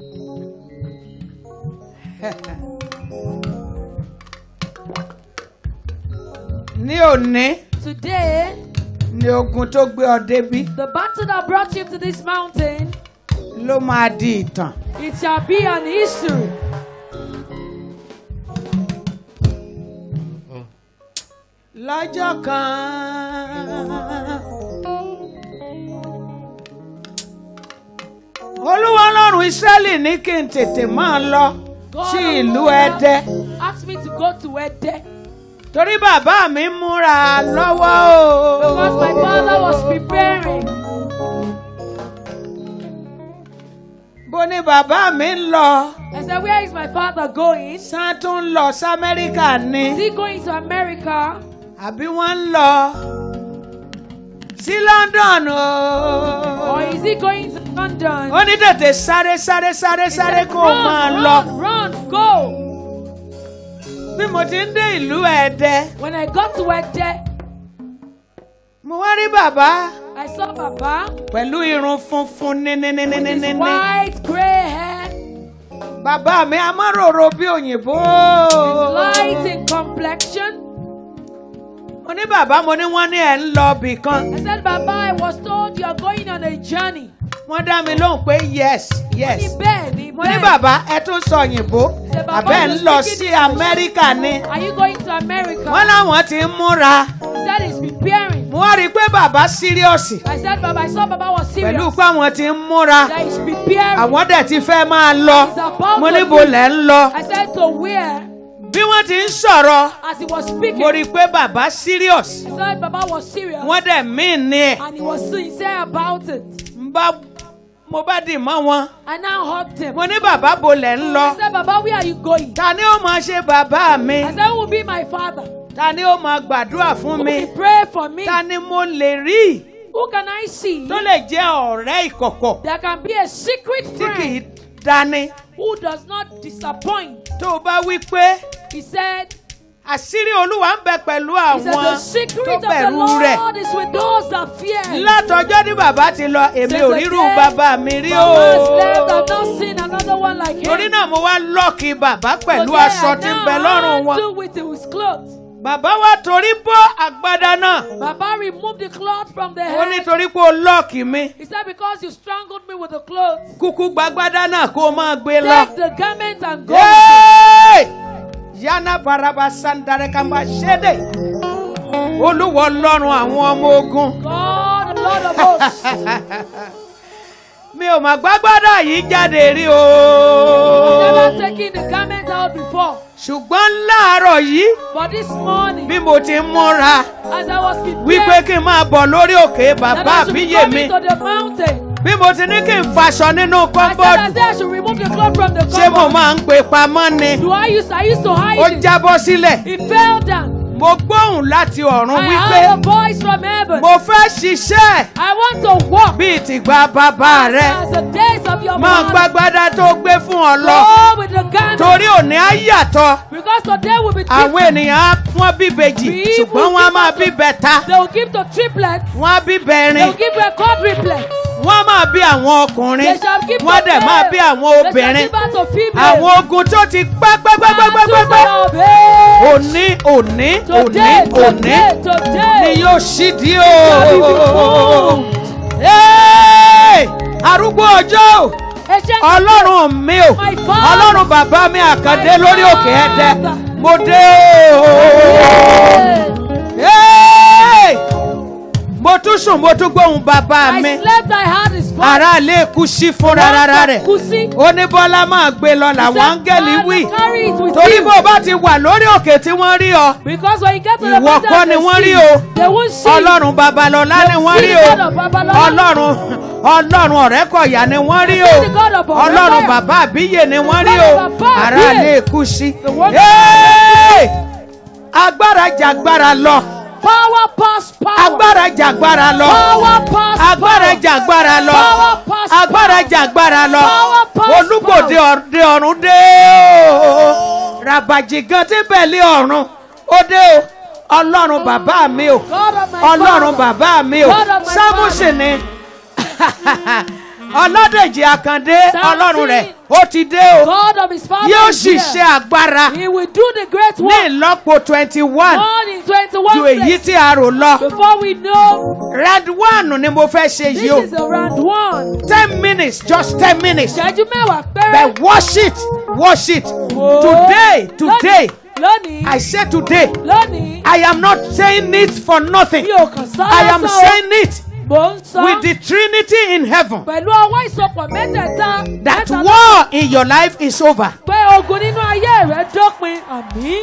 ní òní Today, ni ogun tó gbé ọ débí the battle that brought you to this mountain, ló máa di ìtàn. it shall be an history. lọ́jọ́ kan. olúwa ọlọ́run ìsírẹ́lì ní kí n tètè máa lọ sí ìlú ẹdẹ Asked me to go to Ede torí bàbá mi ń múra lọ́wọ́ because my o. father was preparing. bó ní bàbá mi ń lọ I said, Where is my father going? sán tún ń lọ sí amẹ́ríkà ni Is he going to America? àbí wọ́n ń lọ sí london Or o. is he going to London? ó ní tètè sáré sáré sáré He sáré said, kó o máa run, lọ. run, run, go. bí mo ti ń dé ìlú ẹ̀dẹ́ When I got to Ede, mo wá rí bàbá I saw Baba pẹ̀lú irun funfun with his níníníníníní. white gray hair, bàbá mi amáròrò bí òyìnbó. light in complexion. mo ní bàbá mo ní wọ́n ní ẹ̀ ń lọ bì kan. I said, Baba, I was told you're going on a journey. wọ́n dá mi lóhùn pé yes yes. Ní bẹ́ẹ̀ ni mo ní bẹ́ẹ̀. bàbá ẹ tún sọ òyìnbó Ṣé bàbá àbẹ́ ń you lọ speaking sí English? amẹ́ríkà ni. Are you going to America? wọ́n láwọn ti ń múra. He said he's preparing. mo wá rí i pé bàbá síríọ̀sì I said, Baba, I saw Baba was serious. pẹ̀lú pé àwọn ti ń múra. That he's preparing. àwọn dẹ̀ ti fẹ́ máa lọ. He's about mo to ní bo leave. lẹ̀ ń lọ. I said to where? bí wọ́n ti ń sọ̀rọ̀ As he was speaking, mo rí i pé bàbá serious I said Baba was serious. wọ́n dẹ̀ mí ní ẹ̀ And he was sincere about it. ń bá mo bá dì mọ́ wọn I now hugged him. mo ní bàbá bo lẹ̀ ń lọ I said, Baba, where are you going? ta ni ó máa ṣe bàbá mi I said, Who will be my father? ta ni ó máa gbàdúrà fún Who mi will pray for me? ta ni mo lè rí Who can I see tó lè jẹ́ ọ̀rẹ́ ìkọ̀kọ̀ that can be a secret tí kì í friend dání who does not disappoint? tó o bá wí pé He said, àṣírí olúwa ń bẹ pẹ̀lú He said, The àwọn tó secret of the bẹ̀rù rẹ̀ Lord is with those that fear. him." látọjọ́ ní bàbá ti lọ èmi Since ò the rírú day bàbá mi rí o Baba has left, I've not seen another one like him. torí náà mo wá lọ́ọ̀kì bàbá pẹ̀lú Today, aṣọ I tí ń now bẹ lọ́rùn wọn. undo with his clothes. bàbá wa torí bọ́ àgbádá náà Baba removed the cloth from the ó ní head. torí pé o lọ́ọ̀kì mi He said, Because you strangled me with the clothes, kúkú gbàgbádá náà kó o máa gbé lọ. take the garment and go. Yéé! yana baraba sandare kamba ṣédè olúwo ọlọ́run àwọn ọmọ ogun God, the Lord of hosts. mi ò mà gbàgbádá yìí jáde rí Never o taken the garment out before. ṣùgbọ́n láàárọ̀ yìí But this morning, bí mo ti ń múra as I was wípé prepared, kí n máa bọ̀ lórí òkè that bàbá I should be àbíyè mi coming to the mountain. bí mo ti ní kí n faṣọ nínú I said, I kọ́ńbọ́ọ̀dù said I should remove the cloth from the ṣé mo cupboard. máa ń pè pamọ́ ni Do I used I used to ó hide it? jábọ́ sílẹ̀ It fell down. mo gbóhùn láti ọ̀run I wípé heard a voice from heaven. mo fẹ́ ṣiṣẹ́ I want to walk bíi tìgbà bàbá rẹ as the days of your máa father. gbàgbádá tó gbé fún ọ lọ Go with the garment. torí òní á yàtọ̀ Because today will be àwọn different. ènìyàn á wọ́n bí bèjì We ṣùgbọ́n will wọ́n á give máa us bí the- bẹ̀ta They will give to triplets. wọ́n á bí They bẹ̀rin will give a quadruplets. wọ́n á máa bí àwọn ọkùnrin They shall give wọ́n á to dẹ̀ máa male. bí àwọn They shall obìnrin give out to female. àwọn ogun tó ti pẹ́pẹ́pẹ́pẹ́pẹ́pẹ́ Battles of age. òní òní òní Today, òní today, ni today. yóò ṣídìí Shall be o. removed. Hey! arúgbó ọjọ́ Ancient ọlọ́run mi o My father. ọlọ́run bàbá mi àkàndé My lórí òkè ẹ̀dẹ father. mo dé o. Hey! mo tún sùn mo tún gbóhùn bàbá mi I slept, I had his voice. ará ilé kú sí fúnra rárá rẹ̀ Kusi. ó ní bọ́lá máa gbé lọ làwọn He said, áńgẹ́lì "Father, wí carry it with torí you." bó o bá ti wà lórí òkè tí wọ́n rí ọ Because when you get to the Ìwọ mountain kọ́ and ni they wọ́n see, rí o. they won't see. ọlọ́run babalọ́lá ni wọ́n rí o See the God of Babalola. ọlọ́run ọlọ́run ọ̀rẹ́kọ̀yà ni wọ́n rí o See the God of Ọ̀rẹ́kọ̀yà. ọlọ́run bàbá àbíyè ni wọ́n rí o God of Bàbá ará Àbíyè. ilé kú sí. The one- Hey! agbára jàgbára lọ Power pass power. agbára jàgbára lọ Power pass agbára power. jàgbára lọ Power pass agbára power. jàgbára lọ Power pass olúgbòde power. ọ̀dẹ ọ̀run dé o ràbàjì gan tí bẹ̀lẹ̀ ọ̀run ó dé o ọlọ́run bàbá mi o God of my ọlọ́run father. bàbá mi o God of my sámúsì ni ọlọ́dẹ̀jì àkàndé Samson. ọlọ́run rẹ̀ ó ti dé o God of his father yóò is sì here. ṣe agbára He will do the great ní work. ìlọ́po twenty one More in 21 ju èyí places. tí a rò lọ Before we know, red one ni mo fẹ́ ṣe this yìí o is around one. ten minutes just ten minutes Ìṣẹ́jú mẹ́wàá péré. but wash it wash it Wò ó. today today Lónìí. I say today Lónìí. I am not saying it for nothing Mi ò kàn sọ I am lásán o. saying it Mò ń sọ. with the Trinity in heaven Pẹ̀lú ọwọ́ ìsopọ̀ mẹ́tẹ̀ẹ̀ta. that mẹ́ta ló- war in your life is over. Pé ogun nínú ayé rẹ̀ dópin. Àmín.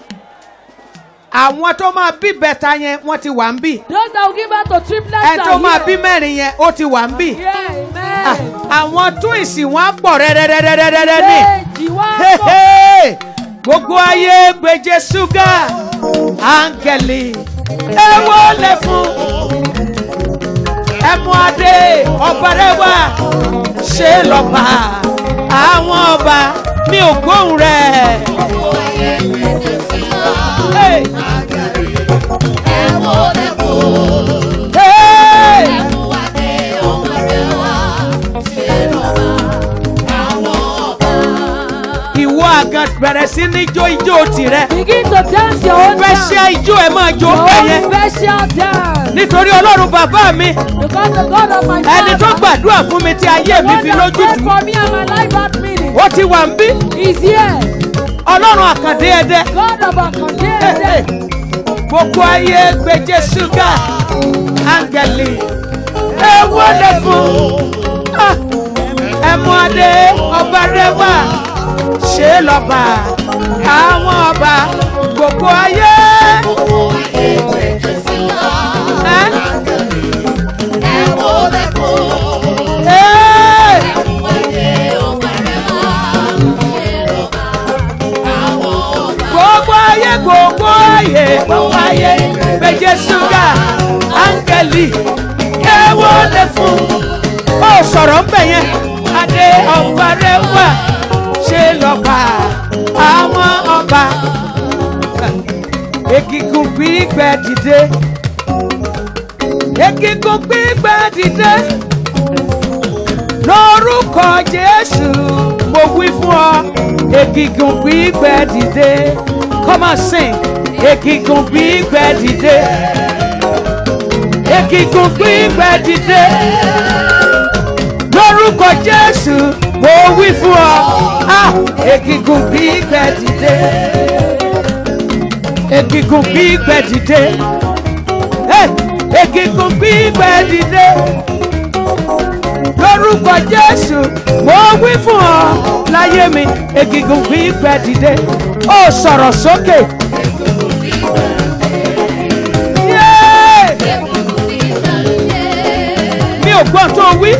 àwọn tó máa bí bẹ́ta yẹn wọ́n ti wà ń bì Those that will give birth to triplets ẹni tó are máa bí here. mẹ́rin yẹn ó ti wà ń bì Yeah, Ah, amen. àwọn twins wọn á pọ̀ rẹ́rẹ́rẹ́rẹ́rẹ́rẹ́ ní Méjì wá Hey, pọ̀. hey. gbogbo ayé gbèjè ṣúgà áńgẹ̀lì ẹ wọlé fún ẹmu adé ọ̀bẹ̀rẹ̀wà ṣe lọ́ba àwọn ọba mi ò gbóhùn rẹ̀. Hey. Hey. ìwọ àgàn bẹ̀rẹ̀ sí ní jó ijó tirẹ̀ Begin to dance your own dance. fẹsẹ̀ ijó ẹ̀ máa jó Your bẹ̀ own yẹn special dance. nítorí ọlọ́run bàbá mi Because the God of my ẹni tó father. gbàdúrà fún mi tí ayé mi God fi that lójú prayed tù for me and my life that minute. ó ti wà ń bí Is here. ọlọ́run àkàndé ẹdẹ God of our condemned. gbogbo ayé gbèjè ṣúgà áńgẹ̀lì ẹ wọlé fún Ah, ẹmu adé ọba rẹwà ṣe lọ́ba àwọn ọba gbogbo ayé. Ẹ́, ẹ́. gbogbo ayé gbogbo ayé gbogbo ayé méje ṣúgà áńgẹ́lì ẹ wọlé fún ó sọ̀rọ̀ ń bẹ̀ yẹn adé ọba rẹ wà ṣe lọ́ba àwọn ọba egungun gbígbẹ dìde egungun gbígbẹ dìde lórúkọ jésù mo wí fún ọ egungun gbígbẹ dìde come on sing egungun gbígbẹ dìde egungun gbígbẹ dìde lórúkọ jésù mo wí fún ọ ah egungun gbígbẹ dìde egungun gbígbẹ dìde hey, egungun gbígbẹ dìde lórúkọ jésù mo wí fún ọ láyé mi egungun gbígbẹ dìde ó sọ̀rọ̀ sókè. Yeah! mi ò gbọ́n tó wí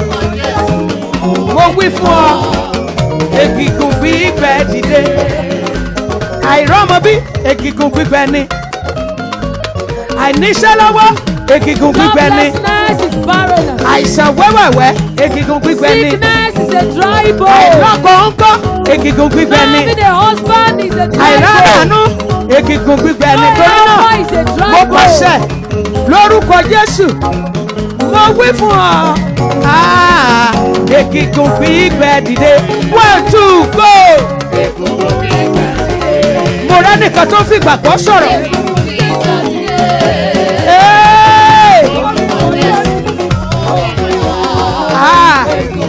mo wí fún ọ egungun gbígbẹ dìde àìrọ́mọ bí egungun gbígbẹ ni àìníṣẹ́ lọ́wọ́ egungun gbígbẹ ni Joblessness is barrenness. àìsàn wẹ́wẹ̀wẹ́ egungun gbígbẹ ni Sickness is a dry bone. àìlọ́kọ̀ ńkọ́ egungun gbígbẹ ni Having a husband is a dry bone. àìráràánú egungun gbígbẹ ni torí náà Wherever is a dry mo bone. pàṣẹ lórúkọ jésù mo wí fún ọ Ah, egungun gbígbẹ dìde one two go mo rẹ́ nìkan tó fi gbàgbọ́ sọ̀rọ̀ Hey! Ah!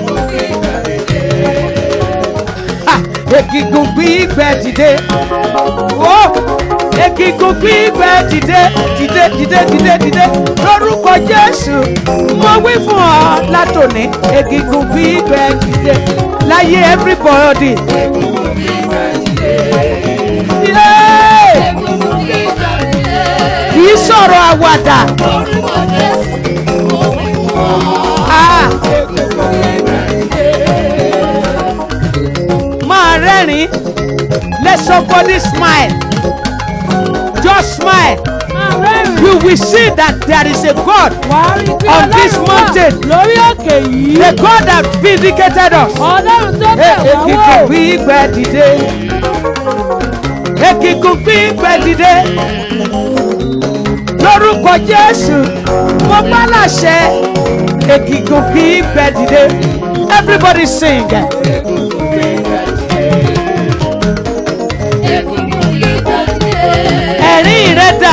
Ah, egungun gbígbẹ dìde wo egungun gbígbẹ dìde dìde dìde dìde dìde lórúkọ jésù mo wí fún ọ látòní egungun gbígbẹ dìde láyé everybody. Yeah! kì í sọ̀rọ̀ àwàdà. Ah! máa rẹ́rìn-ín let somebody smile just smile Máa rẹ́rìn-ín. you will see that there is a God Wàá rí pé on this Ọlọ́run wà mountain. lórí òkè yìí. the God that vindicated us. Ọlọ́run tó bẹ̀ wá Ekikun wò. gbígbẹ dìde. Ekikun gbígbẹ dìde. Lórúkọ Jésù, mo bá láṣẹ. èkìkùn kì í bẹ dìde everybody sing. ẹ̀rín rẹ̀ dà.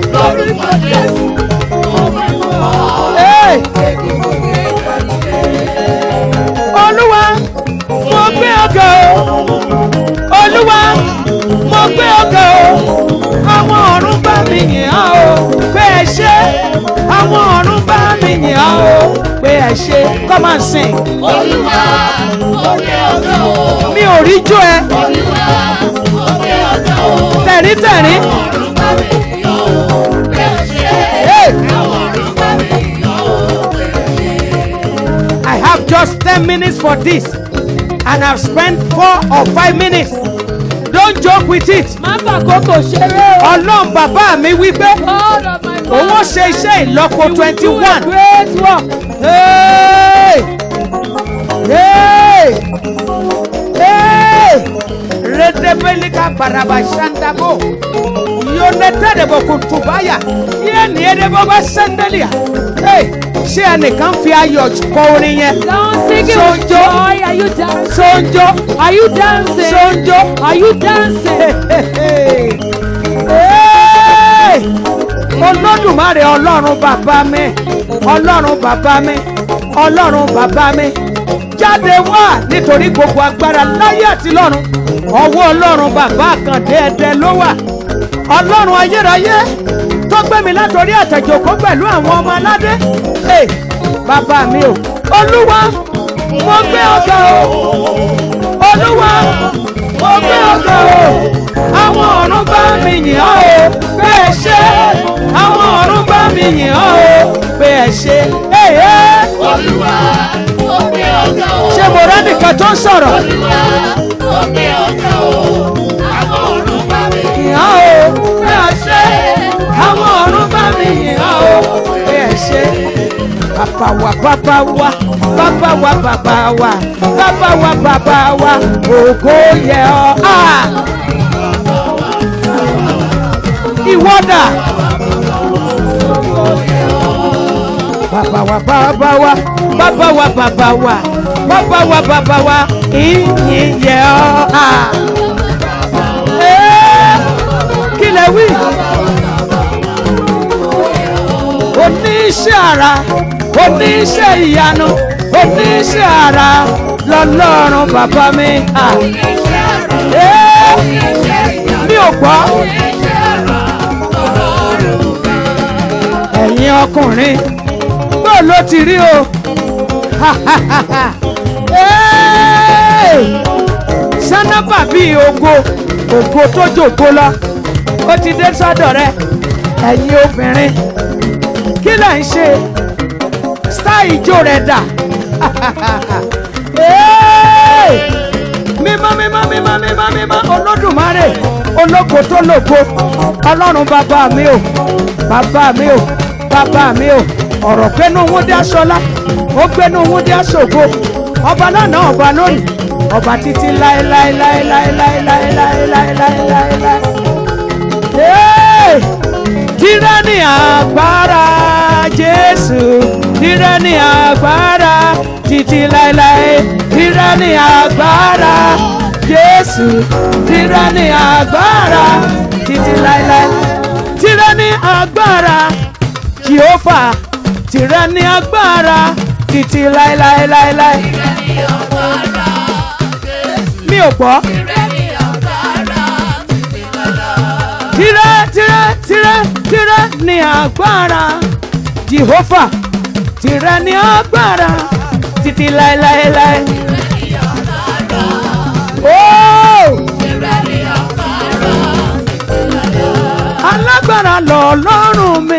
Hey! olúwa mo gbé ọgọ o olúwa mo gbé ọgọ o àwọn ọ̀run bá mi yìn ọ́ o pé ẹ ṣé àwọn ọ̀run bá mi yìn ọ́ o pé ẹ ṣé come and sing Olúwa, òkè ọ̀gá o. mi ò rí jó ẹ Olúwa, òkè ọ̀gá o. tẹ̀rí tẹ̀rí Ọ̀run bá mi yọ̀ o, pé o ṣe. Hey! Àwọn ọ̀run bá mi yọ̀ o, pé o ṣe. I have just ten minutes for this and I've spent four or five minutes don't joke with it má fàkókò ṣeré o. ọlọ́run bàbá mi wí pé God of my òun ó God. ṣe iṣẹ́ ìlọ́po twenty one. Great work. Hey! Hey! Hey! Redebelika barabashandabo. Yoneterebo kutubaya. Yéèni edebo bá sẹ́ndẹ̀lìà. Hey! Ṣé ẹnìkan fi ayọ̀ kọ orin yẹn? Don't sing it with Sonjo. joy. Are you dancing? Sonjo. Are you dancing? Sonjo. Are you dancing? Hey! olódùmarè ọlọ́run bàbá mi ọlọ́run bàbá mi ọlọ́run bàbá mi jáde wá nítorí gbogbo agbára láyé àti lọ́run ọwọ́ ọlọ́run bàbá àkàndé ẹ̀dẹ ló wà ọlọ́run ayérayé tó gbé mi látòrí àtẹ̀jòkó pẹ̀lú àwọn ọmọ aládé Hey, bàbá mi o olúwa mo gbé ọgá o olúwa mo gbé ọgá o àwọn ọ̀run bá mi yìn ọ́ o pé ẹ ṣé àwọn ọ̀run bá mi yìn ọ́ o pé ẹ ṣé èyí Olúwa, òkè ọ̀gá o. ṣé mo rẹ́ nìkan tó ń sọ̀rọ̀ Olúwa, òkè ọ̀gá o. Àwọn ọ̀run bá mi yìn ọ́ o pé ẹ ṣé àwọn ọ̀run bá mi yìn ọ́ o pé ẹ ṣé bàbá wa bàbá wa bàbá wa bàbá wa bàbá wa bàbá wa ògo yẹ ọ́ ah ìwọ́dà. bàbá wa bàbá wa bàbá wa bàbá wa bàbá wa bàbá wa ìyìn yẹ ọ́ à. Ẹ́, kí lẹ wí. oníṣẹ́ ara oníṣẹ́ ìyanu oníṣẹ́ ara lọ́lọ́run bàbá mi. à. Ẹ́, mi ò gbọ́. ẹ̀yin ọkùnrin bó ló ti rí o Hey! sánábà bíi ògo ògo tó jògo lọ ó ti dé sọ́dọ̀ rẹ ẹ̀yin obìnrin kí lẹ̀ ń ṣe style ijó rẹ̀ dà Hey! mímọ́ mímọ́ mímọ́ mímọ́ mímọ́ olódùmarè ológo tó lògo ọlọ́run bàbá mi o bàbá mi o bàbá mi o ọ̀rọ̀ gbénú wúndí aṣọlá ó gbénú wúndí aṣògo ọba lánàá ọba lónìí ọba títí láéláéláéláéláéláéláéláéláéláé. Hey! Tírẹ́ ní agbára Jésù, tírẹ́ ní agbára títí láéláé, tírẹ́ ní agbára Jésù, tírẹ́ ní agbára títí láéláé, tírẹ́ ní agbára Jehova, tírẹ́ ní agbára títí láéláéláéláé. Mi ò gbọ́. Tírẹ́ tírẹ́ tírẹ́ tírẹ́ ní agbára Jehova, tírẹ́ ní agbára títí láéláéláé. Oh! alágbára lọ lọ́rùn mi.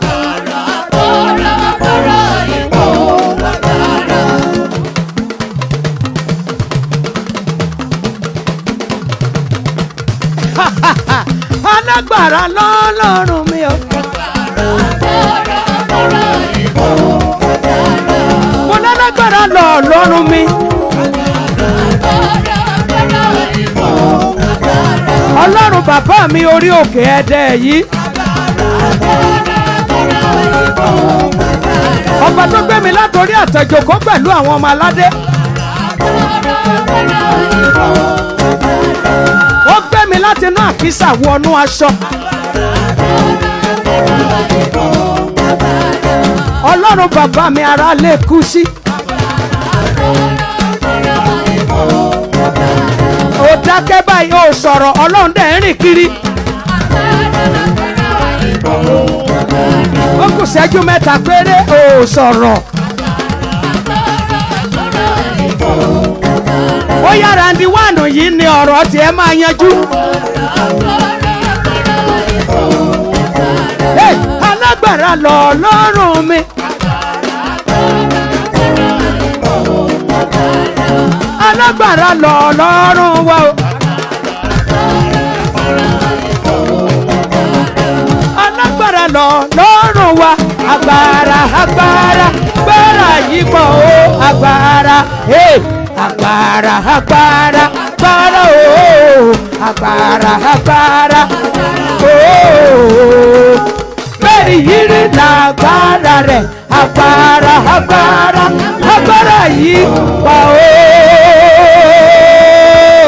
alágbára lọ lọ́rùn mi o. mo lálágbára lọ lọ́rùn mi. ọlọ́run bàbá mi orí òkè ẹ̀dẹ̀ yìí. ọba tó gbé mi látòrí àtẹ̀jòkó pẹ̀lú àwọn ọmọ aládé ó gbé mi láti inú àkísà wọnú aṣọ ọlọ́run bàbá mi ara lè kú sí. ó dákẹ́ báyìí ó sọ̀rọ̀ ọlọ́run dẹ̀ ń rìn kiri. ó kù ṣẹ́jú mẹ́ta péré ó sọ̀rọ̀. ó yára ndi wáànù yìí ni ọ̀rọ̀ tiẹ̀ máa yanjú. Hey, alágbára lọ lọ́rùn mi. alágbára lọ lọ́rùn wa o. alágbára lọ lọ́rùn wa agbára agbára agbára yìí pọ̀ o agbára hey, agbára agbára agbára o agbára agbára o bẹ́ẹ̀ni yìí rí lágbára rẹ̀ agbára